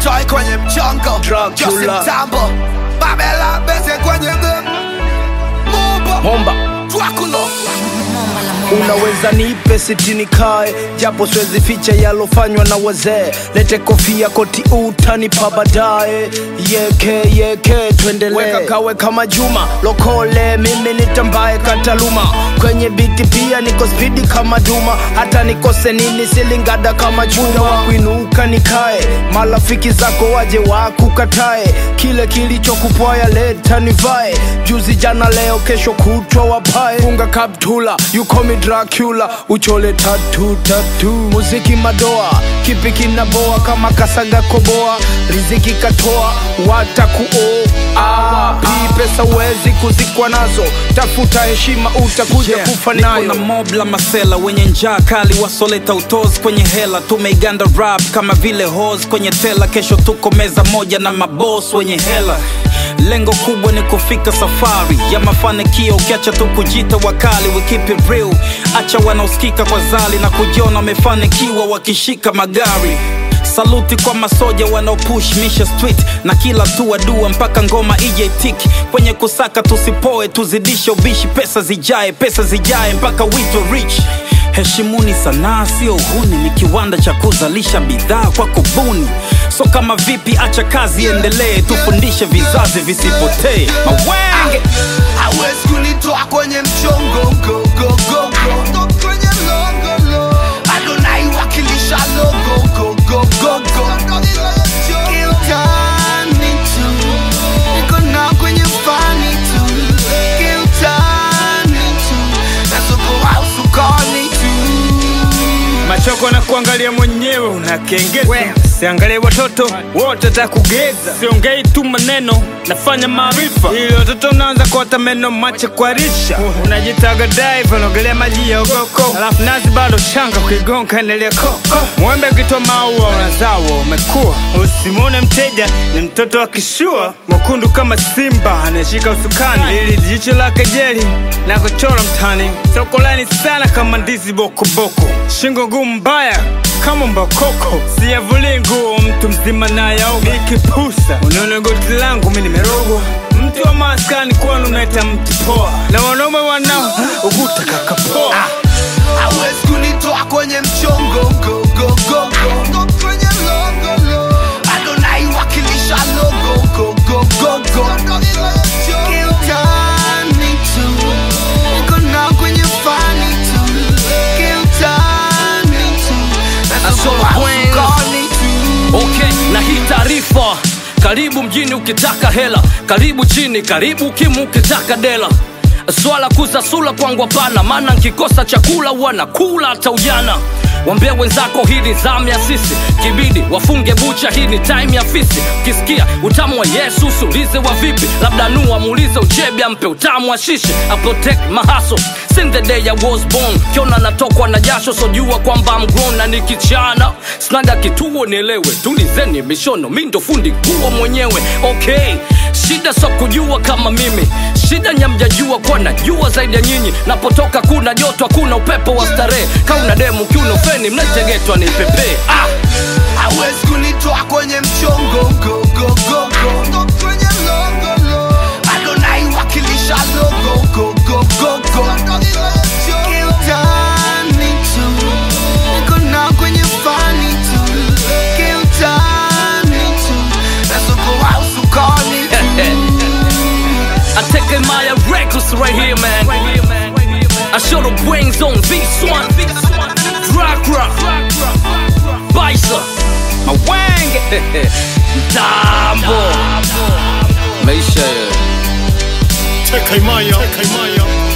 toy kwenye mchongo Dracula. Jose Mtambo Babela Bese kwenye game Mumba Momba Dracula unaweza nipe sitini kae japo siwezi ficha yalofanywa na wazee lete kofia koti utanipa baadaye yeke yeke tuendelee weka kawe kama juma lokole mimi nitambaye kataluma kwenye biti pia niko spidi kama duma hata nikose nini silingada kama chuma wa kuinuka nikae marafiki zako waje wakukatae kile kilichokupwaya leta nivae juzi jana leo kesho kutwa wapae funga kaptula you call me dracula uchole tatu tatu muziki madoa kipi kinaboa kama kasaga koboa riziki katoa watakuoa pii pesa uwezi kuzikwa nazo tafuta heshima utakuja Yeah, kufa niko nayo na mob la masela wenye njaa kali wasoleta utozi kwenye hela tumeiganda rap kama vile hos kwenye tela kesho tuko meza moja na mabos wenye hela lengo kubwa ni kufika safari ya mafanikio ukiacha tu kujita wakali we keep it real acha wanaosikika kwa zali na kujiona wamefanikiwa wakishika magari saluti kwa masoja wanaopush misha street na kila tua dua mpaka ngoma ije tik kwenye kusaka tusipoe tuzidishe ubishi pesa zijae pesa zijae mpaka wito rich heshimuni sanaa sio uhuni ni kiwanda cha kuzalisha bidhaa kwa kubuni so kama vipi acha kazi endelee tufundishe vizazi visipotee mawenge hawezi kunitoa kwenye mchongo go, go, go, go. bado naiwakilisha logo go, go, go, go. Kiutani tu. Niko nao kwenye fani tu. Kiutani tu. Na soko au sokoni tu. machoko na kuangalia mwenyewe unakengeza siangalie watoto wote takugeza siongei tu maneno nafanya maarifa ili watoto unaanza kuota meno mache kwa risha unajitaga dive unaogelea maji ya ugoko alafu nazi bado shanga kuigonga endelea koko mwembe ukitoa maua unazawa umekuwa usimwone mteja ni mtoto wa kishua mwekundu kama simba anayeshika usukani ili jicho la kejeli na kuchora mtani soko lani sana kama ndizi bokoboko shingo ngumu mbaya kama mbakoko siyavuli nguo mtu mzima nayaoga ikipusa unaona goti langu mi nimerogwa mtu wa maskani kwanu unaita mtu poa na wanaume wanao uguta kakapoa hawezi kunitoa kwenye mchongo go, go, go, go. bado naiwakilisha logo go, go, go, go. Kiutani tu. Niko nao kwenye fani tu. Kiutani tu. Na soko Asolo au Queens. sokoni tu. okay na hii taarifa karibu mjini ukitaka hela karibu chini karibu kimu ukitaka dela swala kusasula kwangu hapana maana nkikosa chakula wanakula hata ujana wambia wenzako hii ni zamu ya sisi kibidi wafunge bucha hii ni time ya fisi ukisikia utamu wa yesu usiulize wa vipi labda nu amuulize uchebi ampe utamu wa shishi I protect mahaso since the day I was born kiona natokwa na jasho sojua kwamba I'm grown na nikichana snaga kituo nielewe tulizeni mishono mi ndo fundi kuwa mwenyewe okay shida so kujua kama mimi shida nyamjajua kwa najua zaidi ya nyinyi napotoka kuna joto hakuna upepo wa starehe kauna demu kiuno feni mnachegetwa ni pepe ah! hawezi kunitoa kwenye mchongo go, go, go, go. bado naiwakilisha logo go, go, go, go. Kiutani tu. Niko nao kwenye fani tu. Kiutani tu. Na soko au sokoni tu. I take my reckless right here, man. I show the brains on this one. Dracula, Bison, my wang, Dambo. Maisha, Tekaimaya, Tekaimaya.